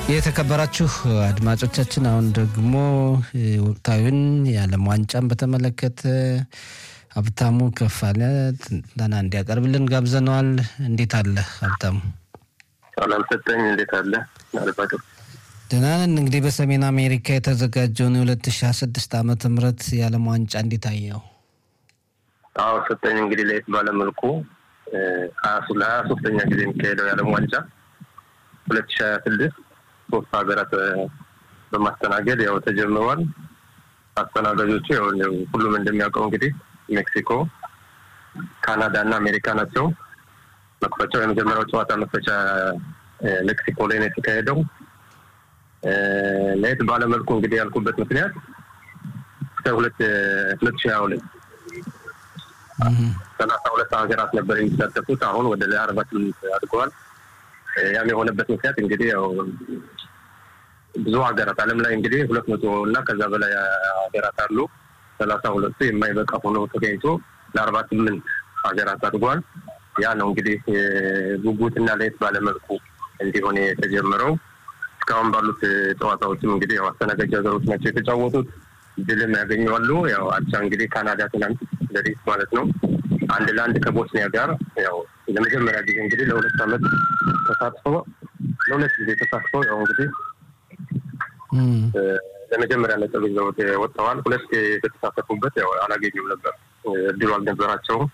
የተከበራችሁ አድማጮቻችን አሁን ደግሞ ወቅታዊን የዓለም ዋንጫን በተመለከተ ሀብታሙ ከፋለ ትንተና እንዲያቀርብልን ጋብዘነዋል። እንዴት አለ ሀብታሙ? ሰላም ሰጠኝ። እንዴት አለ አድማጮች? ደህና ነን። እንግዲህ በሰሜን አሜሪካ የተዘጋጀውን የ2026 ዓመተ ምህረት የዓለም ዋንጫ እንዴት አየው? አዎ ሰጠኝ። እንግዲህ ለየት ባለመልኩ ለሀያ ሶስተኛ ጊዜ የሚካሄደው የዓለም ዋንጫ ሁለት ሺ ሀያ ስድስት ሶስት ሀገራት በማስተናገድ ያው ተጀምሯል። አስተናጋጆቹ ያው ሁሉም እንደሚያውቀው እንግዲህ ሜክሲኮ፣ ካናዳ እና አሜሪካ ናቸው። መክፈቻው የመጀመሪያው ጨዋታ መክፈቻ ሜክሲኮ ላይ ነው የተካሄደው። ለየት ባለመልኩ እንግዲህ ያልኩበት ምክንያት እስከ ሁለት ሁለት ሺ ሀያ ሁለት ሰላሳ ሁለት ሀገራት ነበር የሚሳተፉት አሁን ወደ አርባ ስምንት አድገዋል። ያም የሆነበት ምክንያት እንግዲህ ያው ብዙ ሀገራት ዓለም ላይ እንግዲህ ሁለት መቶ እና ከዛ በላይ ሀገራት አሉ። ሰላሳ ሁለቱ የማይበቃ ሆኖ ተገኝቶ ለአርባ ስምንት ሀገራት አድጓል። ያ ነው እንግዲህ ጉጉትና ለየት ባለመልኩ እንዲሆን የተጀመረው። እስካሁን ባሉት ጨዋታዎችም እንግዲህ ያው አስተናጋጅ ሀገሮች ናቸው የተጫወቱት። ድልም ያገኘዋሉ። ያው አቻ እንግዲህ ካናዳ ትናንት ለሪስ ማለት ነው አንድ ለአንድ ከቦስኒያ ጋር ያው ለመጀመሪያ ጊዜ እንግዲህ ለሁለት ዓመት ተሳትፈው ለሁለት ጊዜ ተሳትፈው ያው እንግዲህ ለመጀመሪያ ነጥብ ይዘው ወጥተዋል። ሁለት የተሳተፉበት ያው አላገኙም ነበር፣ እድሉ አልነበራቸውም።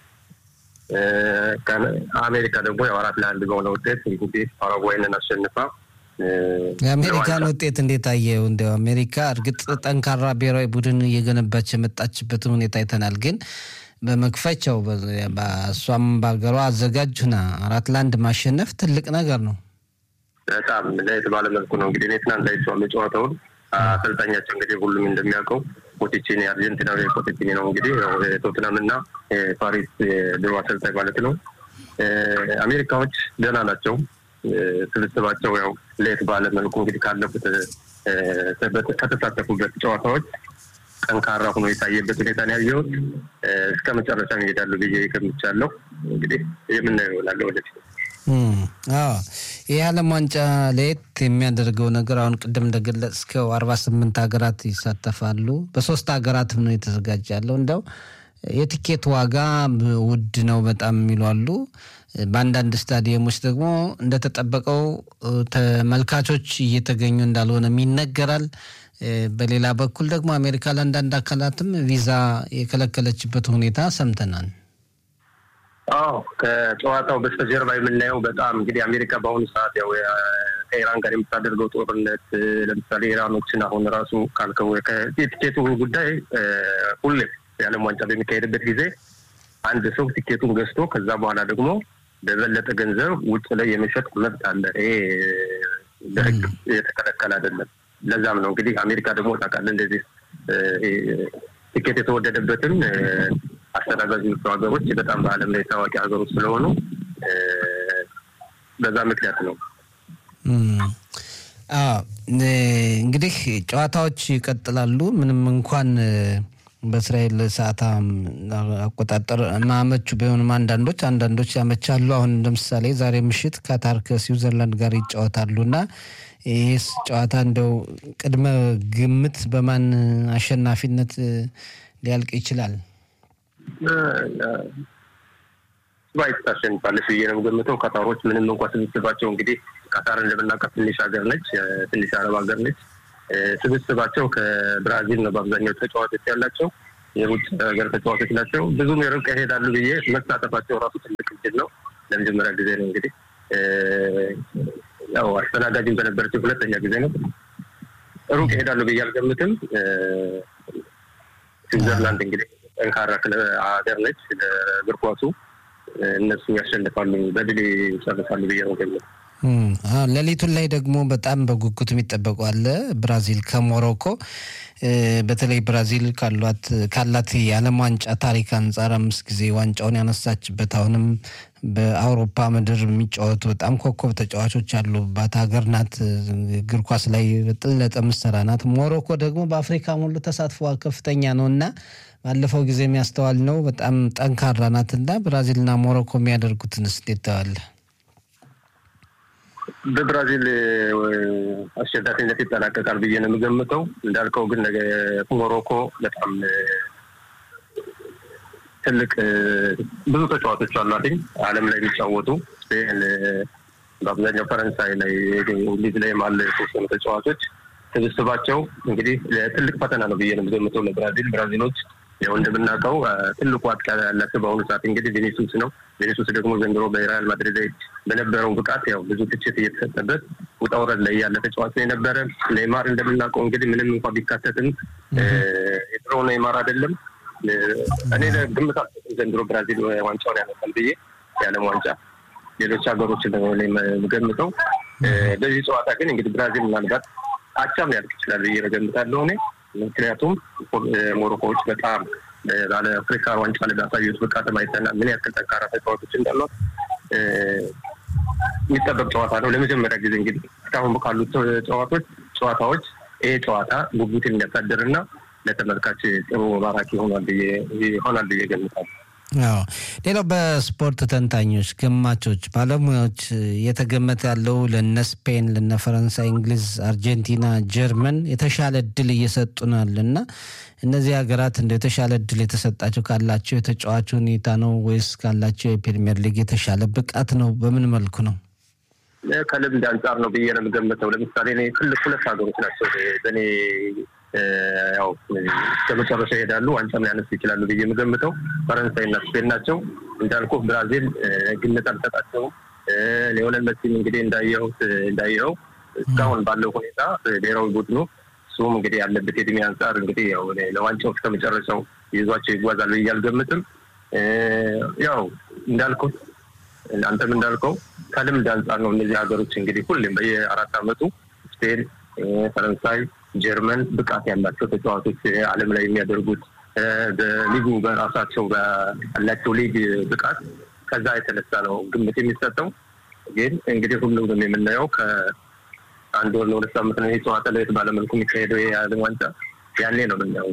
አሜሪካ ደግሞ ያው አራት ለአንድ በሆነ ውጤት እንግዲህ ፓራጓይንን አሸንፋ የአሜሪካን ውጤት እንዴት አየው? እንዲያው አሜሪካ እርግጥ ጠንካራ ብሔራዊ ቡድን እየገነባች የመጣችበትን ሁኔታ አይተናል። ግን በመክፈቻው እሷም በሀገሯ አዘጋጅ ሁና አራት ለአንድ ማሸነፍ ትልቅ ነገር ነው። በጣም ለየት ባለ መልኩ ነው እንግዲህ እኔ ትናንት አይቼዋለሁ ጨዋታውን። አሰልጣኛቸው እንግዲህ ሁሉም እንደሚያውቀው ፖቲቺኒ አርጀንቲናዊ ፖቲቺኒ ነው እንግዲህ ቶትናም እና ፓሪስ ድሮ አሰልጣኝ ማለት ነው። አሜሪካዎች ደህና ናቸው። ስብስባቸው ያው ለየት ባለ መልኩ እንግዲህ ካለፉት ከተሳተፉበት ጨዋታዎች ጠንካራ ሆኖ የታየበት ሁኔታ ነው ያየሁት። እስከ መጨረሻ ይሄዳሉ ብዬ ገምቻለሁ። እንግዲህ የምናየው ይሆናል ወደፊት። ይህ የዓለም ዋንጫ ለየት የሚያደርገው ነገር አሁን ቅድም እንደገለጽከው አርባ ስምንት ሀገራት ይሳተፋሉ። በሶስት ሀገራትም ነው የተዘጋጀ ያለው እንደው የቲኬት ዋጋ ውድ ነው በጣም የሚሉ አሉ። በአንዳንድ ስታዲየሞች ደግሞ እንደተጠበቀው ተመልካቾች እየተገኙ እንዳልሆነም ይነገራል። በሌላ በኩል ደግሞ አሜሪካ ለአንዳንድ አካላትም ቪዛ የከለከለችበት ሁኔታ ሰምተናል። አዎ ከጨዋታው በስተጀርባ የምናየው በጣም እንግዲህ አሜሪካ በአሁኑ ሰዓት ያው ከኢራን ጋር የምታደርገው ጦርነት ለምሳሌ ኢራኖችን አሁን ራሱ ካልከው የቲኬቱ ጉዳይ ሁሌ የዓለም ዋንጫ በሚካሄድበት ጊዜ አንድ ሰው ቲኬቱን ገዝቶ ከዛ በኋላ ደግሞ በበለጠ ገንዘብ ውጭ ላይ የመሸጥ መብት አለ። ይሄ በሕግ የተከለከለ አይደለም። ለዛም ነው እንግዲህ አሜሪካ ደግሞ ታውቃለህ እንደዚህ ቲኬት የተወደደበትም አስተናጋጆቹ ሀገሮች በጣም በዓለም ላይ ታዋቂ ሀገሮች ስለሆኑ በዛ ምክንያት ነው። እንግዲህ ጨዋታዎች ይቀጥላሉ ምንም እንኳን በእስራኤል ሰዓት አቆጣጠር ማመቹ ቢሆንም አንዳንዶች አንዳንዶች ያመቻሉ። አሁን ለምሳሌ ዛሬ ምሽት ካታር ከስዊዘርላንድ ጋር ይጫወታሉ እና ይህስ ጨዋታ እንደው ቅድመ ግምት በማን አሸናፊነት ሊያልቅ ይችላል? ኩዌት ታሸንፋለች ብዬ ነው ገምተው። ካታሮች ምንም እንኳ ስብስባቸው እንግዲህ ካታር እንደምናውቃት ትንሽ ሀገር ነች፣ ትንሽ አረብ ሀገር ነች። ስብስባቸው ከብራዚል ነው በአብዛኛው ተጫዋቾች ያላቸው የውጭ ሀገር ተጫዋቾች ናቸው። ብዙም የርቀ ይሄዳሉ ብዬ መሳተፋቸው ራሱ ትልቅ እድል ነው። ለመጀመሪያ ጊዜ ነው እንግዲህ ያው አስተናጋጅም በነበረችው ሁለተኛ ጊዜ ነው። ሩቅ ይሄዳሉ ብዬ አልገምትም። ስዊዘርላንድ እንግዲህ ጠንካራ ሀገር ነች ለእግር ኳሱ። እነሱ ያሸንፋሉ፣ በድል ይጨርሳሉ ብዬ ነው ገምት ሌሊቱን ላይ ደግሞ በጣም በጉጉት የሚጠበቁ አለ ብራዚል ከሞሮኮ በተለይ ብራዚል ካላት የዓለም ዋንጫ ታሪክ አንጻር አምስት ጊዜ ዋንጫውን ያነሳችበት አሁንም በአውሮፓ ምድር የሚጫወቱ በጣም ኮከብ ተጫዋቾች ያሉባት ሀገር ናት። እግር ኳስ ላይ በጥለጠ ምሰራ ናት። ሞሮኮ ደግሞ በአፍሪካ ሙሉ ተሳትፎ ከፍተኛ ነው እና ባለፈው ጊዜ የሚያስተዋል ነው በጣም ጠንካራ ናት እና ብራዚልና ሞሮኮ የሚያደርጉትን እንዴት ታያለህ? በብራዚል አሸናፊነት ይጠናቀቃል ብዬ ነው የምገምተው። እንዳልከው ግን ነገ ሞሮኮ በጣም ትልቅ ብዙ ተጫዋቾች አሏትኝ ዓለም ላይ የሚጫወቱ ስፔን፣ በአብዛኛው ፈረንሳይ ላይ እንግሊዝ ላይም አለ የተወሰኑ ተጫዋቾች ስብስባቸው እንግዲህ ትልቅ ፈተና ነው ብዬ ነው የምገምተው ለብራዚል። ብራዚሎች ያው እንደምናውቀው ትልቁ አጥቂ ያላቸው በአሁኑ ሰዓት እንግዲህ ቬኔሱስ ነው። ቬኔሱስ ደግሞ ዘንድሮ በሪያል ማድሪድ ላይ በነበረው ብቃት ያው ብዙ ትችት እየተሰጠበት ውጣ ውረድ ላይ ያለ ተጫዋች ነው የነበረ። ኔይማር እንደምናውቀው እንግዲህ ምንም እንኳ ቢካተትም የድሮ ኔይማር አይደለም። እኔ ግምት ዘንድሮ ብራዚል ዋንጫውን ያመጣል ብዬ የዓለም ዋንጫ ሌሎች ሀገሮች ነው የምገምተው። በዚህ ጨዋታ ግን እንግዲህ ብራዚል ምናልባት አቻም ሊያልቅ ይችላል ብዬ እገምታለሁ እኔ ምክንያቱም ሞሮኮዎች በጣም ባለ አፍሪካ ዋንጫ ላይ ባሳዩት ብቃት አይተናል ምን ያክል ጠንካራ ተጫዋቾች እንዳሏት የሚጠበቅ ጨዋታ ነው። ለመጀመሪያ ጊዜ እንግዲህ እስካሁን ካሉት ጨዋታዎች ጨዋታዎች ይሄ ጨዋታ ጉጉትን የሚያሳድር እና ለተመልካች ጥሩ ማራኪ ይሆናል ብዬ ገምታለሁ። አዎ ሌላው በስፖርት ተንታኞች፣ ገማቾች፣ ባለሙያዎች እየተገመተ ያለው ለነ ስፔን፣ ለነ ፈረንሳይ፣ እንግሊዝ፣ አርጀንቲና፣ ጀርመን የተሻለ እድል እየሰጡናል እና እነዚህ ሀገራት እንደ የተሻለ እድል የተሰጣቸው ካላቸው የተጫዋች ሁኔታ ነው ወይስ ካላቸው የፕሪሚየር ሊግ የተሻለ ብቃት ነው? በምን መልኩ ነው? ከልምድ አንጻር ነው ብዬ ነው የምገምተው። ለምሳሌ እኔ ትልቅ ሁለት ሀገሮች ናቸው በእኔ ያው እስከ መጨረሻ ይሄዳሉ፣ ዋንጫም ሊያነሱ ይችላሉ ብዬ የምገምተው ፈረንሳይ እና ስፔን ናቸው። እንዳልኩ ብራዚል ግምት አልሰጣቸውም። ሊዮኔል መሲም እንግዲህ እንዳየኸው እንዳየኸው እስካሁን ባለው ሁኔታ ብሔራዊ ቡድኑ እሱም እንግዲህ ያለበት የእድሜ አንጻር እንግዲህ ያው ለዋንጫው እስከ መጨረሻው ይዟቸው ይጓዛል ብዬ አልገምትም። ያው እንዳልኩት አንተም እንዳልከው ከልምድ አንጻር ነው እነዚህ ሀገሮች እንግዲህ ሁሌም በየአራት ዓመቱ ስፔን፣ ፈረንሳይ ጀርመን ብቃት ያላቸው ተጫዋቾች ዓለም ላይ የሚያደርጉት በሊጉ በራሳቸው ያላቸው ሊግ ብቃት ከዛ የተነሳ ነው ግምት የሚሰጠው። ግን እንግዲህ ሁሉም የምናየው ከአንድ ወር ለሁለት ሳምንት ነው ይህ ጨዋታ ለየት ባለመልኩ የሚካሄደው የዓለም ዋንጫ ያኔ ነው የምናየው።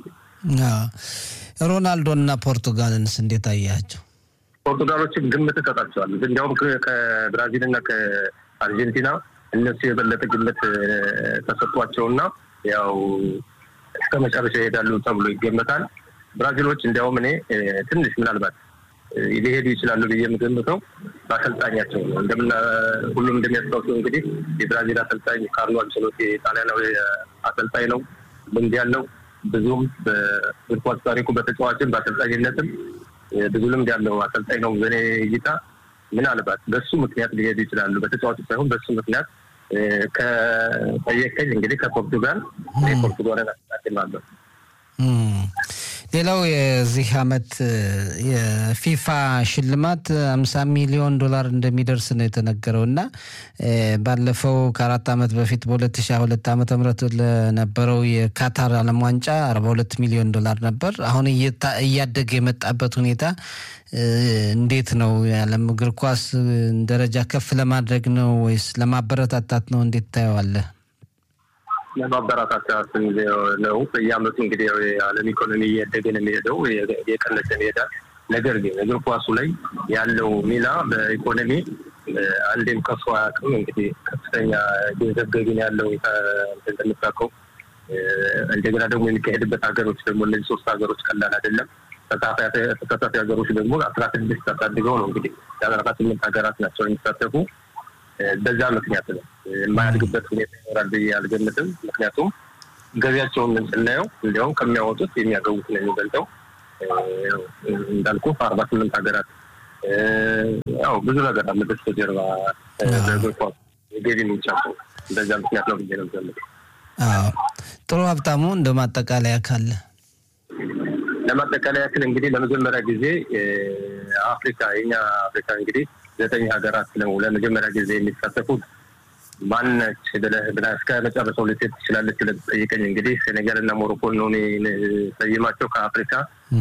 ሮናልዶ እና ፖርቱጋልንስ እንዴት አያቸው? ፖርቱጋሎችን ግምት እሰጣቸዋለሁ። እንዲያውም ከብራዚል እና ከአርጀንቲና እነሱ የበለጠ ግምት ተሰጥቷቸውና ያው እስከ መጨረሻ ይሄዳሉ ተብሎ ይገመታል። ብራዚሎች እንዲያውም እኔ ትንሽ ምናልባት ሊሄዱ ይችላሉ ብዬ የምገምተው በአሰልጣኛቸው ነው። እንደምና ሁሉም እንደሚያስታውሰው እንግዲህ የብራዚል አሰልጣኝ ካርሎ አንቸሎቲ ጣሊያናዊ አሰልጣኝ ነው። ልምድ ያለው ብዙም በእግር ኳስ ታሪኩ በተጫዋችም በአሰልጣኝነትም ብዙ ልምድ ያለው አሰልጣኝ ነው። በእኔ እይታ ምናልባት በሱ ምክንያት ሊሄዱ ይችላሉ። በተጫዋቹ ሳይሆን በሱ ምክንያት ከጠየቀኝ እንግዲህ ከፖርቱጋል ፖርቱጋልን አስታድማለሁ። ሌላው የዚህ አመት የፊፋ ሽልማት አምሳ ሚሊዮን ዶላር እንደሚደርስ ነው የተነገረው እና ባለፈው ከአራት ዓመት በፊት በሁለት ሺ ሁለት ዓመተ ምህረት ለነበረው የካታር ዓለም ዋንጫ አርባ ሁለት ሚሊዮን ዶላር ነበር። አሁን እያደገ የመጣበት ሁኔታ እንዴት ነው? የዓለም እግር ኳስ ደረጃ ከፍ ለማድረግ ነው ወይስ ለማበረታታት ነው? እንዴት ታየዋለህ? ለማበረታታት ነው። በየአመቱ እንግዲህ የዓለም ኢኮኖሚ እያደገ ነው የሚሄደው፣ የቀነሰ ይሄዳል። ነገር ግን እግር ኳሱ ላይ ያለው ሚና በኢኮኖሚ አንዴም ከፍ አያውቅም። እንግዲህ ከፍተኛ ገንዘብ ገቢን ያለው እንደምታውቀው፣ እንደገና ደግሞ የሚካሄድበት ሀገሮች ደግሞ እነዚህ ሶስት ሀገሮች ቀላል አይደለም። ተሳታፊ ሀገሮች ደግሞ አስራ ስድስት አሳድገው ነው እንግዲህ የአስራ ስምንት ሀገራት ናቸው የሚሳተፉ በዛ ምክንያት ነው የማያድግበት ሁኔታ ይኖራል ብዬ አልገምትም። ምክንያቱም ገቢያቸውን ስናየው እንዲያውም ከሚያወጡት የሚያገቡት ነው የሚበልጠው። እንዳልኩ አርባ ስምንት ሀገራት ያው ብዙ ነገር አለ በስተጀርባ በእግር ኳስ የገቢ ምንጫቸው በዛ ምክንያት ነው ብዬ ነው የምገምተው። ጥሩ ሀብታሙ፣ እንደ ማጠቃለያ ካለ ለማጠቃለያ ያክል እንግዲህ ለመጀመሪያ ጊዜ አፍሪካ የኛ አፍሪካ እንግዲህ ዘጠኝ ሀገራት ነው ለመጀመሪያ ጊዜ የሚሳተፉት። ማነች ብለህ ብለህ እስከ መጨረሻው ልትሄድ ትችላለች ብለህ ጠይቀኝ። እንግዲህ ሴኔጋል እና ሞሮኮ ነው ሰይማቸው ከአፍሪካ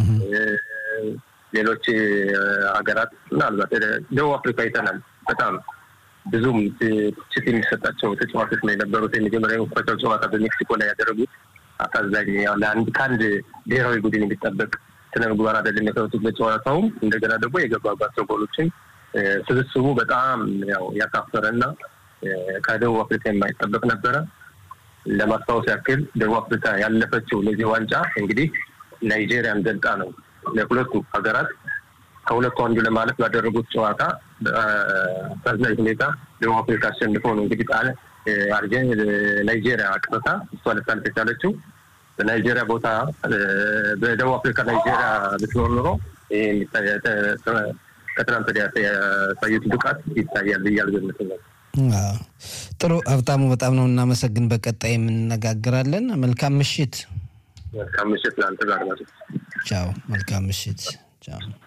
ሌሎች ሀገራት ምናልባት ደቡብ አፍሪካ አይተናል። በጣም ብዙም ትችት የሚሰጣቸው ተጫዋቾች ነው የነበሩት። የመጀመሪያ የመክፈቻው ጨዋታ በሜክሲኮ ላይ ያደረጉት አሳዛኝ ለአንድ ከአንድ ብሔራዊ ቡድን የሚጠበቅ ስነ ምግባር አይደለም የሰሩት በጨዋታውም እንደገና ደግሞ የገባባቸው ጎሎችን ስብስቡ በጣም ያው ያሳፈረ እና ከደቡብ አፍሪካ የማይጠበቅ ነበረ። ለማስታወስ ያክል ደቡብ አፍሪካ ያለፈችው ለዚህ ዋንጫ እንግዲህ ናይጄሪያን ገልጣ ነው። ለሁለቱ ሀገራት ከሁለቱ አንዱ ለማለፍ ባደረጉት ጨዋታ በአሳዛኝ ሁኔታ ደቡብ አፍሪካ አሸንፎ ነው እንግዲህ ጣለ አርጀን ናይጄሪያ አቅርታ እሷ ልታልፍ የቻለችው። በናይጄሪያ ቦታ በደቡብ አፍሪካ ናይጄሪያ ብትኖር ኖሮ ከትናንት ወዲያ ያሳዩት ብቃት ይታያል ብዬ አልገምትም። ጥሩ ሀብታሙ፣ በጣም ነው እናመሰግን። በቀጣይ የምንነጋገራለን። መልካም ምሽት። መልካም ምሽት ለአንተ ጋር ቻው። መልካም ምሽት። ቻው